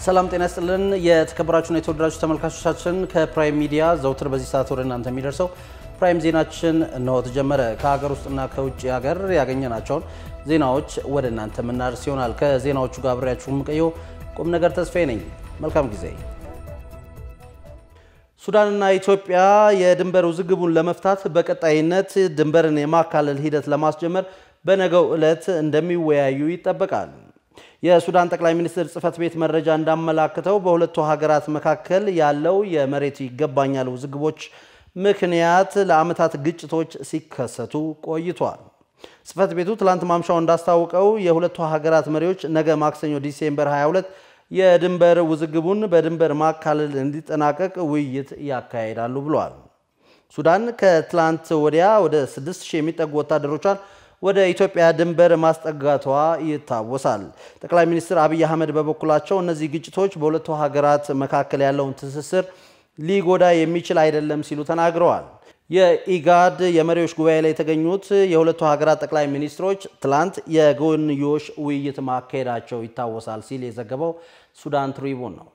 ሰላም ጤና ይስጥልን። የተከበራችሁና የተወደዳችሁ ተመልካቾቻችን ከፕራይም ሚዲያ ዘውትር በዚህ ሰዓት ወደ እናንተ የሚደርሰው ፕራይም ዜናችን እነሆ ተጀመረ። ከሀገር ውስጥና ከውጭ ሀገር ያገኘናቸውን ዜናዎች ወደ እናንተ የምናደርስ ይሆናል። ከዜናዎቹ ጋር አብሬያችሁ የምቆየው ቁም ነገር ተስፋዬ ነኝ። መልካም ጊዜ። ሱዳንና ኢትዮጵያ የድንበር ውዝግቡን ለመፍታት በቀጣይነት ድንበርን የማካለል ሂደት ለማስጀመር በነገው ዕለት እንደሚወያዩ ይጠበቃል። የሱዳን ጠቅላይ ሚኒስትር ጽህፈት ቤት መረጃ እንዳመላክተው በሁለቱ ሀገራት መካከል ያለው የመሬት ይገባኛል ውዝግቦች ምክንያት ለዓመታት ግጭቶች ሲከሰቱ ቆይቷል። ጽህፈት ቤቱ ትላንት ማምሻው እንዳስታወቀው የሁለቱ ሀገራት መሪዎች ነገ ማክሰኞ ዲሴምበር 22 የድንበር ውዝግቡን በድንበር ማካለል እንዲጠናቀቅ ውይይት ያካሂዳሉ ብለዋል። ሱዳን ከትላንት ወዲያ ወደ 6000 የሚጠጉ ወታደሮቿን ወደ ኢትዮጵያ ድንበር ማስጠጋቷ ይታወሳል። ጠቅላይ ሚኒስትር አብይ አህመድ በበኩላቸው እነዚህ ግጭቶች በሁለቱ ሀገራት መካከል ያለውን ትስስር ሊጎዳ የሚችል አይደለም ሲሉ ተናግረዋል። የኢጋድ የመሪዎች ጉባኤ ላይ የተገኙት የሁለቱ ሀገራት ጠቅላይ ሚኒስትሮች ትላንት የጎንዮሽ ውይይት ማካሄዳቸው ይታወሳል ሲል የዘገበው ሱዳን ትሪቡን ነው።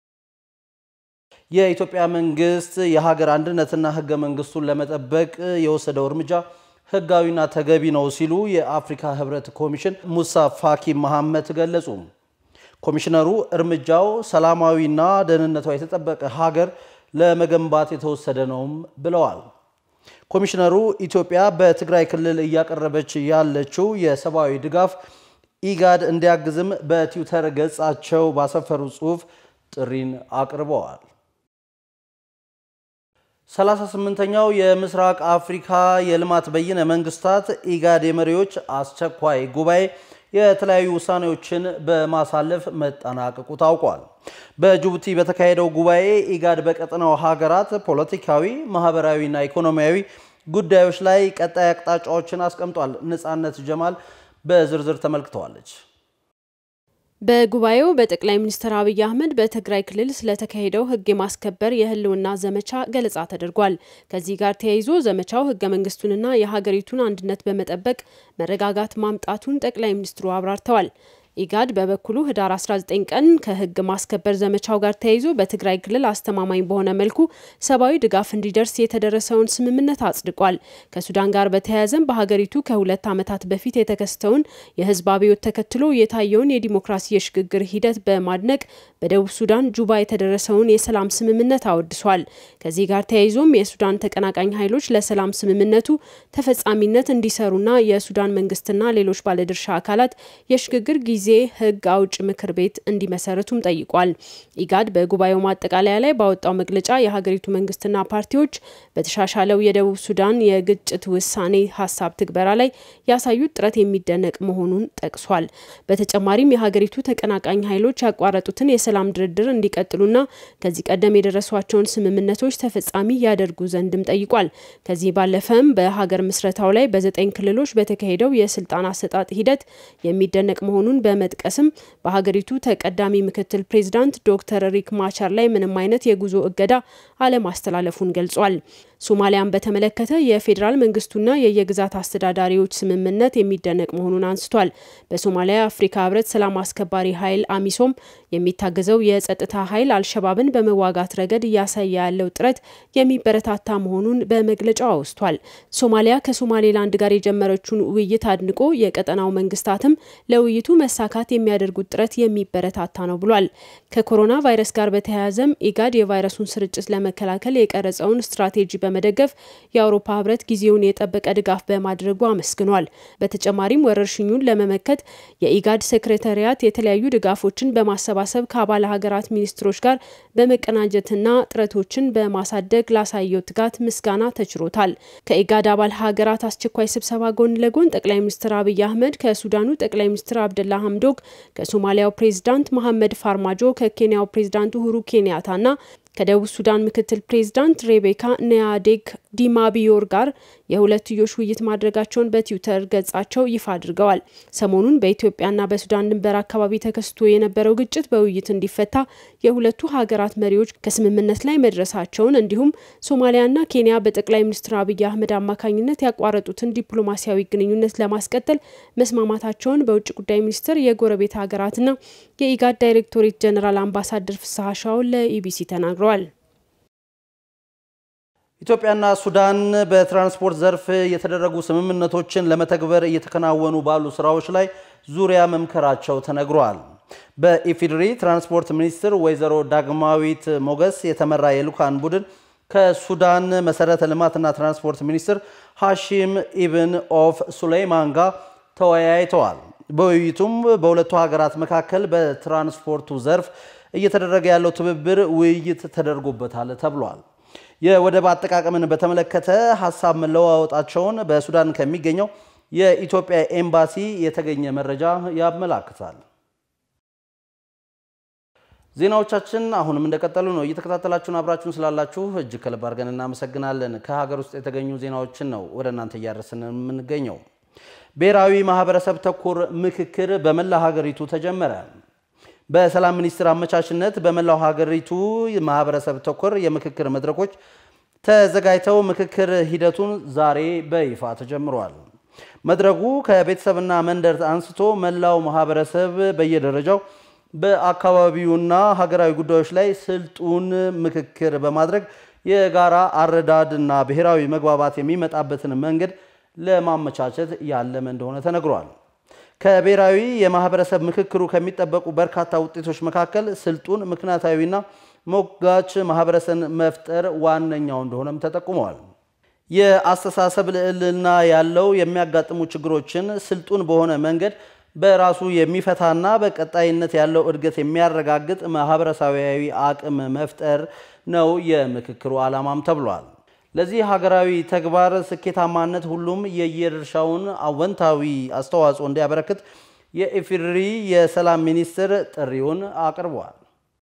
የኢትዮጵያ መንግስት የሀገር አንድነትና ህገ መንግስቱን ለመጠበቅ የወሰደው እርምጃ ህጋዊና ተገቢ ነው ሲሉ የአፍሪካ ህብረት ኮሚሽን ሙሳ ፋኪ መሐመድ ገለጹ። ኮሚሽነሩ እርምጃው ሰላማዊና ደህንነቷ የተጠበቀ ሀገር ለመገንባት የተወሰደ ነውም ብለዋል። ኮሚሽነሩ ኢትዮጵያ በትግራይ ክልል እያቀረበች ያለችው የሰብአዊ ድጋፍ ኢጋድ እንዲያግዝም በትዊተር ገጻቸው ባሰፈሩ ጽሑፍ ጥሪን አቅርበዋል። 38ኛው የምስራቅ አፍሪካ የልማት በይነ መንግስታት ኢጋድ የመሪዎች አስቸኳይ ጉባኤ የተለያዩ ውሳኔዎችን በማሳለፍ መጠናቀቁ ታውቋል። በጅቡቲ በተካሄደው ጉባኤ ኢጋድ በቀጠናው ሀገራት ፖለቲካዊ፣ ማህበራዊና ኢኮኖሚያዊ ጉዳዮች ላይ ቀጣይ አቅጣጫዎችን አስቀምጧል። ነፃነት ጀማል በዝርዝር ተመልክተዋለች። በጉባኤው በጠቅላይ ሚኒስትር አብይ አህመድ በትግራይ ክልል ስለተካሄደው ሕግ የማስከበር የህልውና ዘመቻ ገለጻ ተደርጓል። ከዚህ ጋር ተያይዞ ዘመቻው ሕገ መንግስቱንና የሀገሪቱን አንድነት በመጠበቅ መረጋጋት ማምጣቱን ጠቅላይ ሚኒስትሩ አብራርተዋል። ኢጋድ በበኩሉ ህዳር 19 ቀን ከህግ ማስከበር ዘመቻው ጋር ተያይዞ በትግራይ ክልል አስተማማኝ በሆነ መልኩ ሰብአዊ ድጋፍ እንዲደርስ የተደረሰውን ስምምነት አጽድቋል። ከሱዳን ጋር በተያያዘም በሀገሪቱ ከሁለት ዓመታት በፊት የተከሰተውን የህዝብ አብዮት ተከትሎ የታየውን የዲሞክራሲ የሽግግር ሂደት በማድነቅ በደቡብ ሱዳን ጁባ የተደረሰውን የሰላም ስምምነት አወድሷል። ከዚህ ጋር ተያይዞም የሱዳን ተቀናቃኝ ኃይሎች ለሰላም ስምምነቱ ተፈጻሚነት እንዲሰሩና የሱዳን መንግስትና ሌሎች ባለድርሻ አካላት የሽግግር ጊዜ ጊዜ ህግ አውጭ ምክር ቤት እንዲመሰርቱም ጠይቋል። ኢጋድ በጉባኤው ማጠቃለያ ላይ ባወጣው መግለጫ የሀገሪቱ መንግስትና ፓርቲዎች በተሻሻለው የደቡብ ሱዳን የግጭት ውሳኔ ሀሳብ ትግበራ ላይ ያሳዩት ጥረት የሚደነቅ መሆኑን ጠቅሷል። በተጨማሪም የሀገሪቱ ተቀናቃኝ ኃይሎች ያቋረጡትን የሰላም ድርድር እንዲቀጥሉና ከዚህ ቀደም የደረሷቸውን ስምምነቶች ተፈጻሚ ያደርጉ ዘንድም ጠይቋል። ከዚህ ባለፈም በሀገር ምስረታው ላይ በዘጠኝ ክልሎች በተካሄደው የስልጣን አሰጣጥ ሂደት የሚደነቅ መሆኑን በመጥቀስም በሀገሪቱ ተቀዳሚ ምክትል ፕሬዚዳንት ዶክተር ሪክ ማቻር ላይ ምንም አይነት የጉዞ እገዳ አለማስተላለፉን ገልጿል። ሶማሊያን በተመለከተ የፌዴራል መንግስቱና የየግዛት አስተዳዳሪዎች ስምምነት የሚደነቅ መሆኑን አንስቷል። በሶማሊያ የአፍሪካ ህብረት ሰላም አስከባሪ ኃይል አሚሶም የሚታገዘው የጸጥታ ኃይል አልሸባብን በመዋጋት ረገድ እያሳየ ያለው ጥረት የሚበረታታ መሆኑን በመግለጫው አውስቷል። ሶማሊያ ከሶማሌላንድ ጋር የጀመረችውን ውይይት አድንቆ የቀጠናው መንግስታትም ለውይይቱ መሳካት የሚያደርጉት ጥረት የሚበረታታ ነው ብሏል። ከኮሮና ቫይረስ ጋር በተያያዘም ኢጋድ የቫይረሱን ስርጭት ለመከላከል የቀረጸውን ስትራቴጂ በመደገፍ የአውሮፓ ህብረት ጊዜውን የጠበቀ ድጋፍ በማድረጉ አመስግኗል። በተጨማሪም ወረርሽኙን ለመመከት የኢጋድ ሴክሬታሪያት የተለያዩ ድጋፎችን በማሰባሰብ ከአባል ሀገራት ሚኒስትሮች ጋር በመቀናጀትና ጥረቶችን በማሳደግ ላሳየው ትጋት ምስጋና ተችሮታል። ከኢጋድ አባል ሀገራት አስቸኳይ ስብሰባ ጎን ለጎን ጠቅላይ ሚኒስትር አብይ አህመድ ከሱዳኑ ጠቅላይ ሚኒስትር አብደላ ሀምዶክ፣ ከሶማሊያው ፕሬዚዳንት መሐመድ ፋርማጆ፣ ከኬንያው ፕሬዚዳንት ኡሁሩ ኬንያታና ከደቡብ ሱዳን ምክትል ፕሬዚዳንት ሬቤካ ኒያዴግ ዲማ ቢዮር ጋር የሁለትዮሽ ውይይት ማድረጋቸውን በትዊተር ገጻቸው ይፋ አድርገዋል። ሰሞኑን በኢትዮጵያና በሱዳን ድንበር አካባቢ ተከስቶ የነበረው ግጭት በውይይት እንዲፈታ የሁለቱ ሀገራት መሪዎች ከስምምነት ላይ መድረሳቸውን እንዲሁም ሶማሊያና ኬንያ በጠቅላይ ሚኒስትር አብይ አህመድ አማካኝነት ያቋረጡትን ዲፕሎማሲያዊ ግንኙነት ለማስቀጠል መስማማታቸውን በውጭ ጉዳይ ሚኒስቴር የጎረቤት ሀገራትና የኢጋድ ዳይሬክቶሬት ጀኔራል አምባሳደር ፍስሐ ሻውን ለኢቢሲ ተናግረዋል። ኢትዮጵያና ሱዳን በትራንስፖርት ዘርፍ የተደረጉ ስምምነቶችን ለመተግበር እየተከናወኑ ባሉ ስራዎች ላይ ዙሪያ መምከራቸው ተነግሯል። በኢፌዴሪ ትራንስፖርት ሚኒስትር ወይዘሮ ዳግማዊት ሞገስ የተመራ የልኡካን ቡድን ከሱዳን መሰረተ ልማትና ትራንስፖርት ሚኒስትር ሐሺም ኢብን ኦፍ ሱሌይማን ጋር ተወያይተዋል። በውይይቱም በሁለቱ ሀገራት መካከል በትራንስፖርቱ ዘርፍ እየተደረገ ያለው ትብብር ውይይት ተደርጎበታል ተብሏል። የወደብ አጠቃቀምን በተመለከተ ሀሳብ መለዋወጣቸውን በሱዳን ከሚገኘው የኢትዮጵያ ኤምባሲ የተገኘ መረጃ ያመላክታል። ዜናዎቻችን አሁንም እንደቀጠሉ ነው። እየተከታተላችሁን አብራችሁን ስላላችሁ እጅግ ከልብ አድርገን እናመሰግናለን። ከሀገር ውስጥ የተገኙ ዜናዎችን ነው ወደ እናንተ እያደረስን የምንገኘው። ብሔራዊ ማህበረሰብ ተኮር ምክክር በመላ ሀገሪቱ ተጀመረ። በሰላም ሚኒስቴር አመቻችነት በመላው ሀገሪቱ ማህበረሰብ ተኮር የምክክር መድረኮች ተዘጋጅተው ምክክር ሂደቱን ዛሬ በይፋ ተጀምሯል። መድረኩ ከቤተሰብና መንደር አንስቶ መላው ማህበረሰብ በየደረጃው በአካባቢውና ሀገራዊ ጉዳዮች ላይ ስልጡን ምክክር በማድረግ የጋራ አረዳድና ብሔራዊ መግባባት የሚመጣበትን መንገድ ለማመቻቸት ያለመ እንደሆነ ተነግሯል። ከብሔራዊ የማህበረሰብ ምክክሩ ከሚጠበቁ በርካታ ውጤቶች መካከል ስልጡን ምክንያታዊና ሞጋች ማህበረሰብን መፍጠር ዋነኛው እንደሆነም ተጠቁመዋል። የአስተሳሰብ ልዕልና ያለው የሚያጋጥሙ ችግሮችን ስልጡን በሆነ መንገድ በራሱ የሚፈታና በቀጣይነት ያለው እድገት የሚያረጋግጥ ማህበረሰባዊ አቅም መፍጠር ነው የምክክሩ ዓላማም ተብሏል። ለዚህ ሀገራዊ ተግባር ስኬታማነት ሁሉም የየድርሻውን አወንታዊ አስተዋጽኦ እንዲያበረክት የኢፌዴሪ የሰላም ሚኒስትር ጥሪውን አቅርቧል።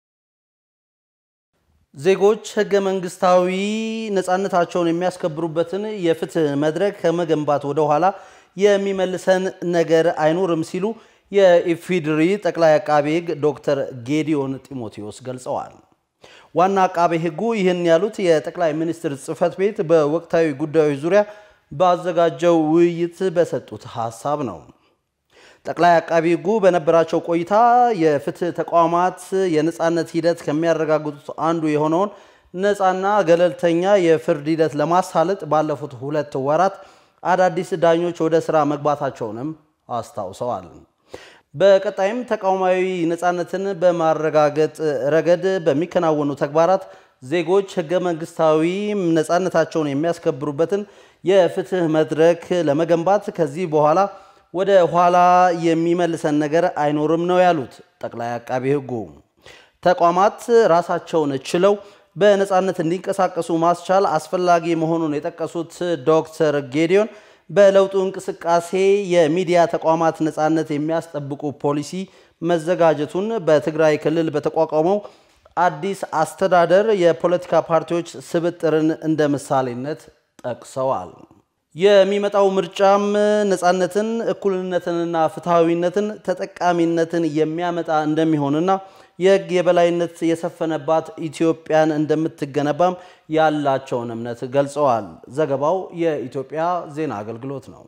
ዜጎች ህገ መንግስታዊ ነፃነታቸውን የሚያስከብሩበትን የፍትህ መድረክ ከመገንባት ወደ ኋላ የሚመልሰን ነገር አይኖርም ሲሉ የኢፌዴሪ ጠቅላይ አቃቤ ሕግ ዶክተር ጌዲዮን ጢሞቴዎስ ገልጸዋል። ዋና አቃቤ ሕጉ ይህን ያሉት የጠቅላይ ሚኒስትር ጽህፈት ቤት በወቅታዊ ጉዳዮች ዙሪያ ባዘጋጀው ውይይት በሰጡት ሀሳብ ነው። ጠቅላይ አቃቢ ሕጉ በነበራቸው ቆይታ የፍትህ ተቋማት የነፃነት ሂደት ከሚያረጋግጡት አንዱ የሆነውን ነፃና ገለልተኛ የፍርድ ሂደት ለማሳለጥ ባለፉት ሁለት ወራት አዳዲስ ዳኞች ወደ ስራ መግባታቸውንም አስታውሰዋል። በቀጣይም ተቋማዊ ነፃነትን በማረጋገጥ ረገድ በሚከናወኑ ተግባራት ዜጎች ህገ መንግስታዊ ነፃነታቸውን የሚያስከብሩበትን የፍትህ መድረክ ለመገንባት ከዚህ በኋላ ወደ ኋላ የሚመልሰን ነገር አይኖርም ነው ያሉት ጠቅላይ አቃቢ ሕጉ። ተቋማት ራሳቸውን ችለው በነፃነት እንዲንቀሳቀሱ ማስቻል አስፈላጊ መሆኑን የጠቀሱት ዶክተር ጌዲዮን በለውጡ እንቅስቃሴ የሚዲያ ተቋማት ነፃነት የሚያስጠብቁ ፖሊሲ መዘጋጀቱን በትግራይ ክልል በተቋቋመው አዲስ አስተዳደር የፖለቲካ ፓርቲዎች ስብጥርን እንደ ምሳሌነት ጠቅሰዋል። የሚመጣው ምርጫም ነፃነትን፣ እኩልነትንና ፍትሐዊነትን፣ ተጠቃሚነትን የሚያመጣ እንደሚሆንና የህግ የበላይነት የሰፈነባት ኢትዮጵያን እንደምትገነባም ያላቸውን እምነት ገልጸዋል። ዘገባው የኢትዮጵያ ዜና አገልግሎት ነው።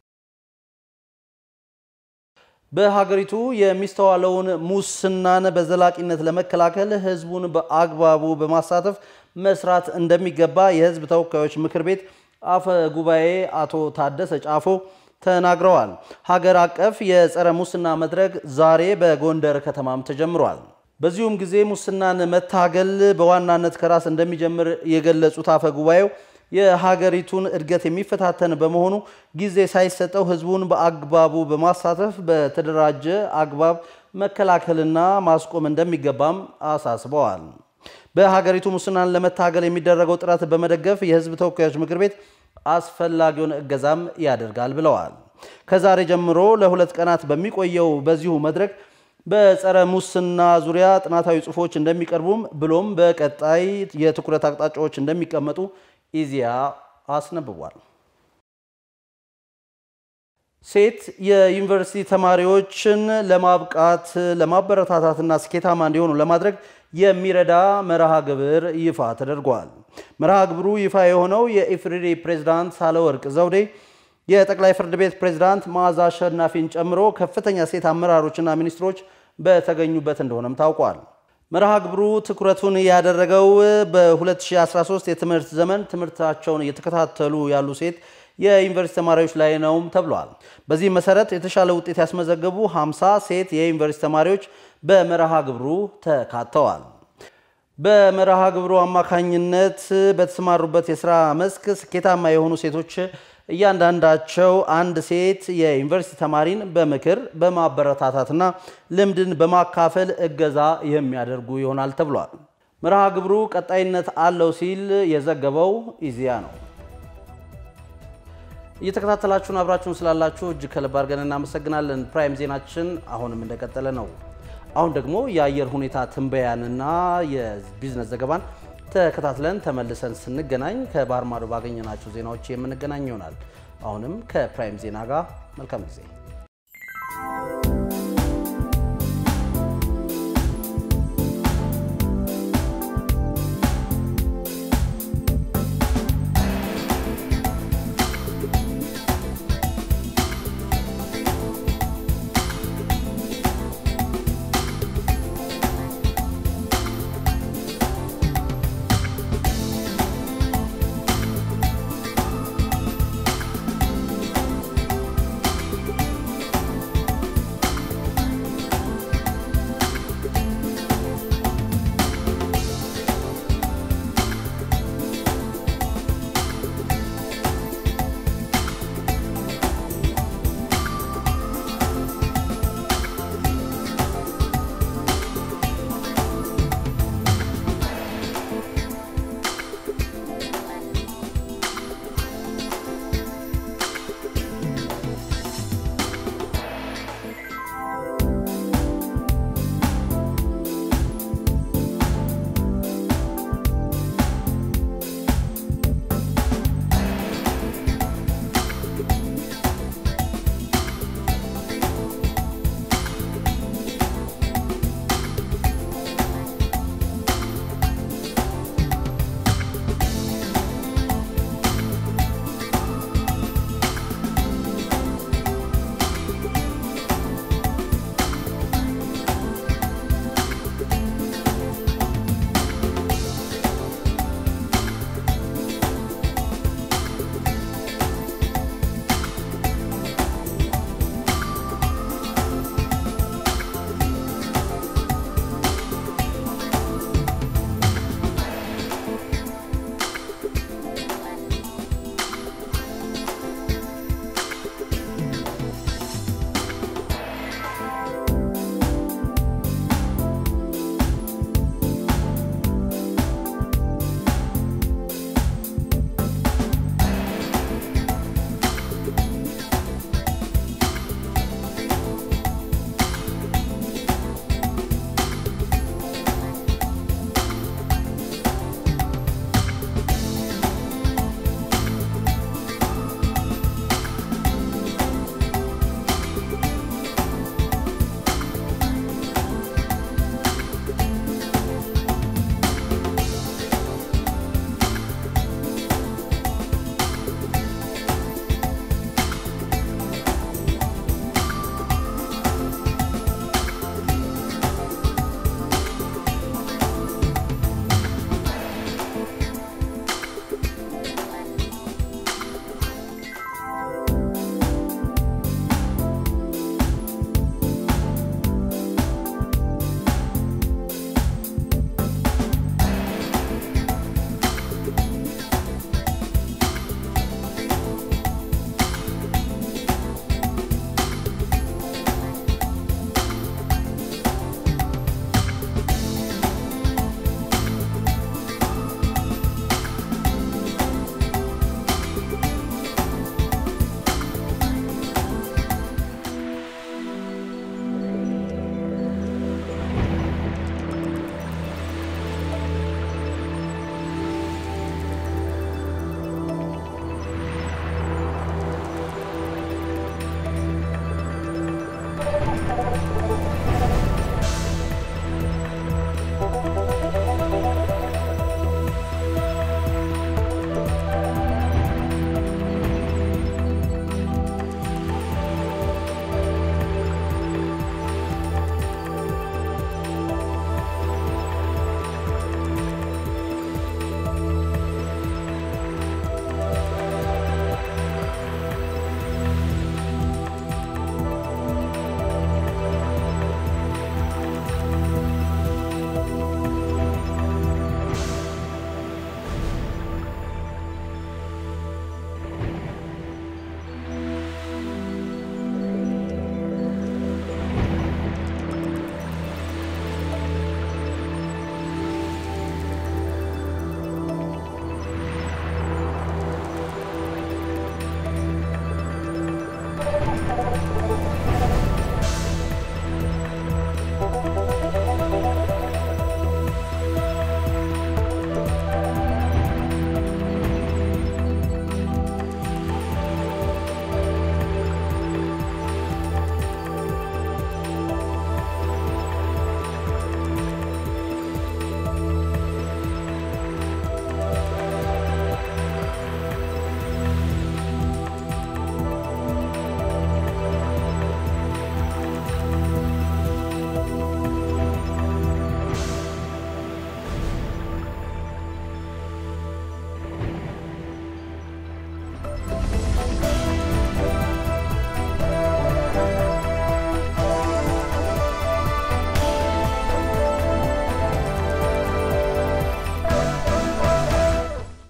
በሀገሪቱ የሚስተዋለውን ሙስናን በዘላቂነት ለመከላከል ህዝቡን በአግባቡ በማሳተፍ መስራት እንደሚገባ የህዝብ ተወካዮች ምክር ቤት አፈ ጉባኤ አቶ ታደሰ ጫፎ ተናግረዋል። ሀገር አቀፍ የጸረ ሙስና መድረክ ዛሬ በጎንደር ከተማም ተጀምሯል። በዚሁም ጊዜ ሙስናን መታገል በዋናነት ከራስ እንደሚጀምር የገለጹት አፈ ጉባኤው የሀገሪቱን እድገት የሚፈታተን በመሆኑ ጊዜ ሳይሰጠው ህዝቡን በአግባቡ በማሳተፍ በተደራጀ አግባብ መከላከልና ማስቆም እንደሚገባም አሳስበዋል። በሀገሪቱ ሙስናን ለመታገል የሚደረገው ጥረት በመደገፍ የህዝብ ተወካዮች ምክር ቤት አስፈላጊውን እገዛም ያደርጋል ብለዋል። ከዛሬ ጀምሮ ለሁለት ቀናት በሚቆየው በዚሁ መድረክ በጸረ ሙስና ዙሪያ ጥናታዊ ጽሑፎች እንደሚቀርቡም ብሎም በቀጣይ የትኩረት አቅጣጫዎች እንደሚቀመጡ ኢዜአ አስነብቧል። ሴት የዩኒቨርሲቲ ተማሪዎችን ለማብቃት ለማበረታታትና ስኬታማ እንዲሆኑ ለማድረግ የሚረዳ መርሃ ግብር ይፋ ተደርጓል። መርሃ ግብሩ ይፋ የሆነው የኢፌዴሪ ፕሬዝዳንት ሳህለወርቅ ዘውዴ የጠቅላይ ፍርድ ቤት ፕሬዝዳንት መዓዛ አሸናፊን ጨምሮ ከፍተኛ ሴት አመራሮችና ሚኒስትሮች በተገኙበት እንደሆነም ታውቋል። መርሃ ግብሩ ትኩረቱን ያደረገው በ2013 የትምህርት ዘመን ትምህርታቸውን እየተከታተሉ ያሉ ሴት የዩኒቨርሲቲ ተማሪዎች ላይ ነውም ተብሏል። በዚህ መሰረት የተሻለ ውጤት ያስመዘገቡ 50 ሴት የዩኒቨርሲቲ ተማሪዎች በመርሃ ግብሩ ተካተዋል። በመርሃ ግብሩ አማካኝነት በተሰማሩበት የስራ መስክ ስኬታማ የሆኑ ሴቶች እያንዳንዳቸው አንድ ሴት የዩኒቨርሲቲ ተማሪን በምክር በማበረታታትና ልምድን በማካፈል እገዛ የሚያደርጉ ይሆናል ተብሏል። መርሃ ግብሩ ቀጣይነት አለው ሲል የዘገበው ኢዜአ ነው። እየተከታተላችሁን አብራችሁን ስላላችሁ እጅግ ከልብ አድርገን እናመሰግናለን። ፕራይም ዜናችን አሁንም እንደቀጠለ ነው። አሁን ደግሞ የአየር ሁኔታ ትንበያንና የቢዝነስ ዘገባን ተከታትለን ተመልሰን ስንገናኝ ከባህር ማዶ ባገኘናቸው ዜናዎች የምንገናኝ ይሆናል። አሁንም ከፕራይም ዜና ጋር መልካም ጊዜ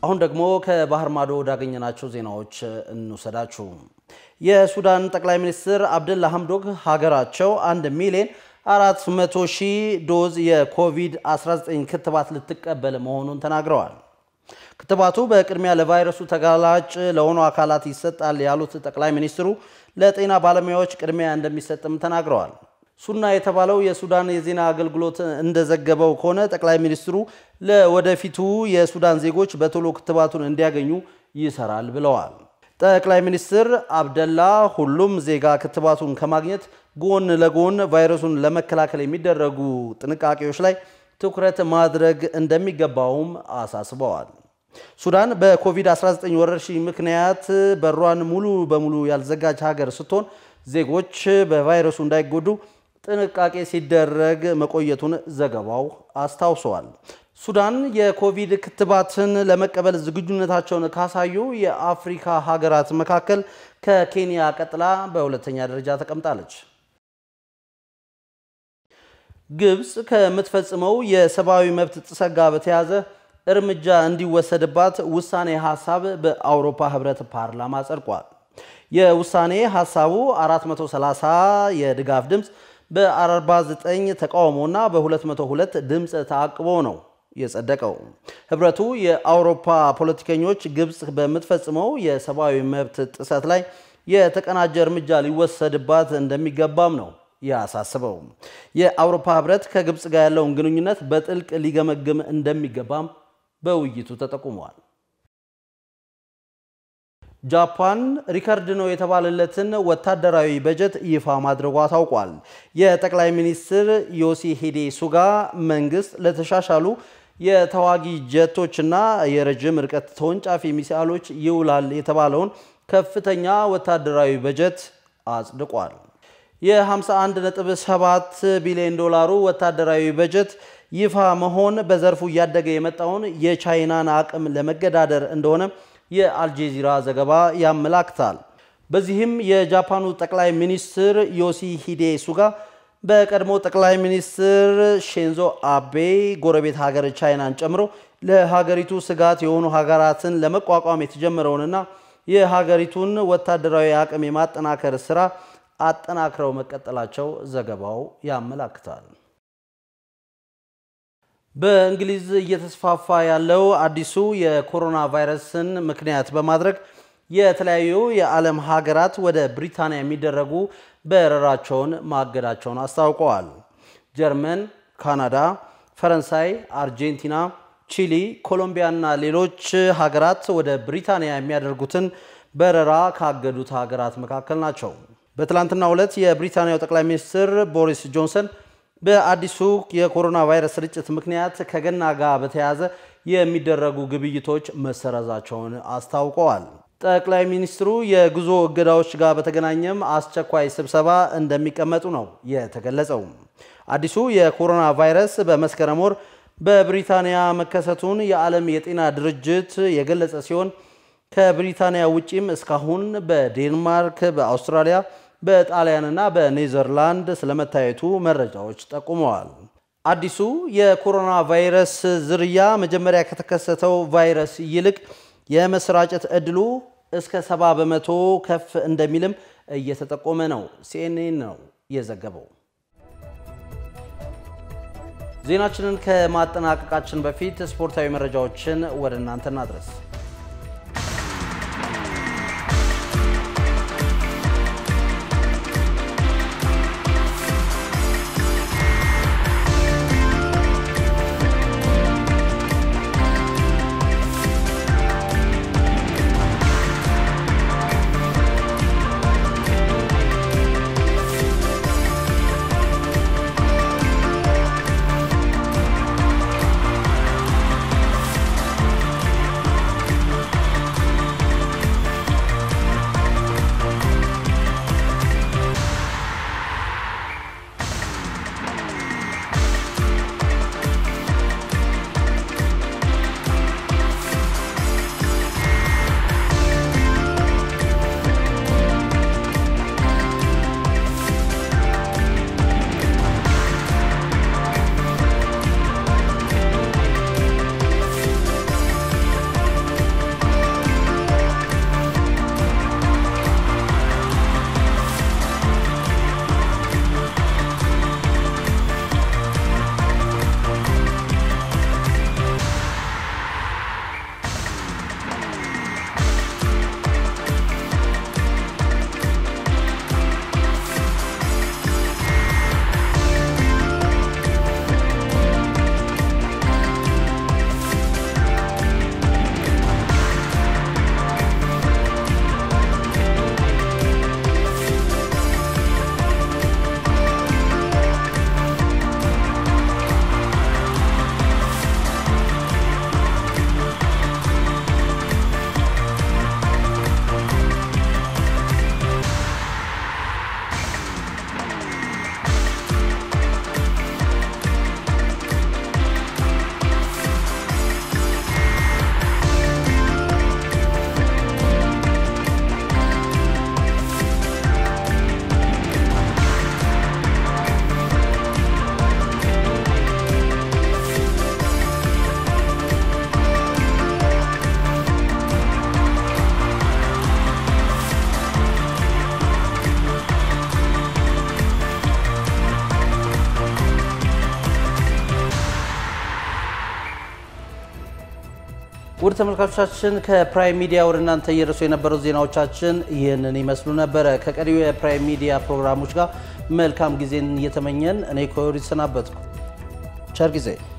አሁን ደግሞ ከባህር ማዶ ወዳገኘናቸው ዜናዎች እንውሰዳችሁ። የሱዳን ጠቅላይ ሚኒስትር አብደላ ሐምዶክ ሀገራቸው አንድ ሚሊዮን 400 ሺህ ዶዝ የኮቪድ-19 ክትባት ልትቀበል መሆኑን ተናግረዋል። ክትባቱ በቅድሚያ ለቫይረሱ ተጋላጭ ለሆኑ አካላት ይሰጣል ያሉት ጠቅላይ ሚኒስትሩ ለጤና ባለሙያዎች ቅድሚያ እንደሚሰጥም ተናግረዋል። ሱና የተባለው የሱዳን የዜና አገልግሎት እንደዘገበው ከሆነ ጠቅላይ ሚኒስትሩ ለወደፊቱ የሱዳን ዜጎች በቶሎ ክትባቱን እንዲያገኙ ይሰራል ብለዋል። ጠቅላይ ሚኒስትር አብደላ ሁሉም ዜጋ ክትባቱን ከማግኘት ጎን ለጎን ቫይረሱን ለመከላከል የሚደረጉ ጥንቃቄዎች ላይ ትኩረት ማድረግ እንደሚገባውም አሳስበዋል። ሱዳን በኮቪድ-19 ወረርሽኝ ምክንያት በሯን ሙሉ በሙሉ ያልዘጋጅ ሀገር ስትሆን ዜጎች በቫይረሱ እንዳይጎዱ ጥንቃቄ ሲደረግ መቆየቱን ዘገባው አስታውሰዋል። ሱዳን የኮቪድ ክትባትን ለመቀበል ዝግጁነታቸውን ካሳዩ የአፍሪካ ሀገራት መካከል ከኬንያ ቀጥላ በሁለተኛ ደረጃ ተቀምጣለች። ግብፅ ከምትፈጽመው የሰብአዊ መብት ጥሰት ጋር በተያያዘ እርምጃ እንዲወሰድባት ውሳኔ ሀሳብ በአውሮፓ ህብረት ፓርላማ ጸድቋል። የውሳኔ ሀሳቡ 430 የድጋፍ ድምፅ በ49 ተቃውሞና በ202 ድምፅ ተአቅቦ ነው የጸደቀው። ህብረቱ የአውሮፓ ፖለቲከኞች ግብፅ በምትፈጽመው የሰብአዊ መብት ጥሰት ላይ የተቀናጀ እርምጃ ሊወሰድባት እንደሚገባም ነው ያሳስበው። የአውሮፓ ህብረት ከግብፅ ጋር ያለውን ግንኙነት በጥልቅ ሊገመግም እንደሚገባም በውይይቱ ተጠቁመዋል። ጃፓን ሪከርድ ነው የተባለለትን ወታደራዊ በጀት ይፋ ማድረጓ ታውቋል። የጠቅላይ ሚኒስትር ዮሲሂዴ ሱጋ መንግስት ለተሻሻሉ የተዋጊ ጀቶችና የረጅም ርቀት ተወንጫፊ ሚሳይሎች ይውላል የተባለውን ከፍተኛ ወታደራዊ በጀት አጽድቋል። የ51.7 ቢሊዮን ዶላሩ ወታደራዊ በጀት ይፋ መሆን በዘርፉ እያደገ የመጣውን የቻይናን አቅም ለመገዳደር እንደሆነ የአልጄዚራ ዘገባ ያመላክታል። በዚህም የጃፓኑ ጠቅላይ ሚኒስትር ዮሲሂዴ ሱጋ በቀድሞ ጠቅላይ ሚኒስትር ሼንዞ አቤ ጎረቤት ሀገር ቻይናን ጨምሮ ለሀገሪቱ ስጋት የሆኑ ሀገራትን ለመቋቋም የተጀመረውንና የሀገሪቱን ወታደራዊ አቅም የማጠናከር ስራ አጠናክረው መቀጠላቸው ዘገባው ያመላክታል። በእንግሊዝ እየተስፋፋ ያለው አዲሱ የኮሮና ቫይረስን ምክንያት በማድረግ የተለያዩ የዓለም ሀገራት ወደ ብሪታንያ የሚደረጉ በረራቸውን ማገዳቸውን አስታውቀዋል። ጀርመን፣ ካናዳ፣ ፈረንሳይ፣ አርጀንቲና፣ ቺሊ፣ ኮሎምቢያ እና ሌሎች ሀገራት ወደ ብሪታንያ የሚያደርጉትን በረራ ካገዱት ሀገራት መካከል ናቸው። በትላንትናው ዕለት የብሪታንያው ጠቅላይ ሚኒስትር ቦሪስ ጆንሰን በአዲሱ የኮሮና ቫይረስ ስርጭት ምክንያት ከገና ጋር በተያያዘ የሚደረጉ ግብይቶች መሰረዛቸውን አስታውቀዋል። ጠቅላይ ሚኒስትሩ የጉዞ እገዳዎች ጋር በተገናኘም አስቸኳይ ስብሰባ እንደሚቀመጡ ነው የተገለጸው። አዲሱ የኮሮና ቫይረስ በመስከረም ወር በብሪታንያ መከሰቱን የዓለም የጤና ድርጅት የገለጸ ሲሆን ከብሪታንያ ውጪም እስካሁን በዴንማርክ፣ በአውስትራሊያ በጣሊያንና በኔዘርላንድ ስለመታየቱ መረጃዎች ጠቁመዋል። አዲሱ የኮሮና ቫይረስ ዝርያ መጀመሪያ ከተከሰተው ቫይረስ ይልቅ የመሰራጨት ዕድሉ እስከ ሰባ በመቶ ከፍ እንደሚልም እየተጠቆመ ነው። ሲኤንኤን ነው የዘገበው። ዜናችንን ከማጠናቀቃችን በፊት ስፖርታዊ መረጃዎችን ወደ እናንተ እናድረስ። ውድ ተመልካቾቻችን ከፕራይም ሚዲያ ወደ እናንተ እየደረሱ የነበረው ዜናዎቻችን ይህንን ይመስሉ ነበረ። ከቀሪው የፕራይም ሚዲያ ፕሮግራሞች ጋር መልካም ጊዜን እየተመኘን እኔ ኮዮር ይሰናበትኩ። ቸር ጊዜ